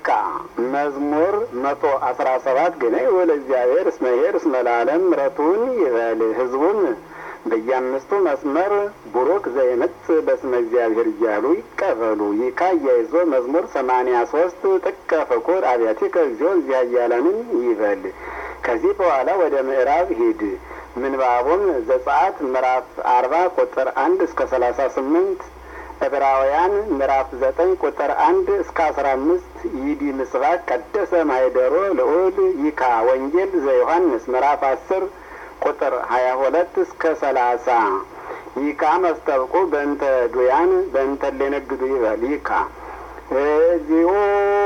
ይካ መዝሙር መቶ አስራ ሰባት ግን ወለ እግዚአብሔር እስመ ኄር እስመ ለዓለም ምሕረቱን ይበል ህዝቡም በየአምስቱ መስመር ቡሩክ ዘይመጽ በስመ እግዚአብሔር እያሉ ይቀበሉ። ይካ እያይዞ መዝሙር ሰማንያ ሶስት ጥቀ ፍቁር አብያቲከ እግዚኦ እዚያ እያለንን ይበል። ከዚህ በኋላ ወደ ምዕራብ ሂድ። ምንባቡም ዘጸአት ምዕራፍ አርባ ቁጥር አንድ እስከ ሰላሳ ስምንት ዕብራውያን ምዕራፍ ዘጠኝ ቁጥር አንድ እስከ አስራ አምስት ይዲ ምስባክ ቀደሰ ማይደሮ ልዑል ይካ ወንጌል ዘዮሐንስ ምዕራፍ አስር ቁጥር ሀያ ሁለት እስከ ሰላሳ ይካ መስተብቁ በእንተ ዱያን በእንተ ሌነግዱ ይበል ይካ እግዚኦ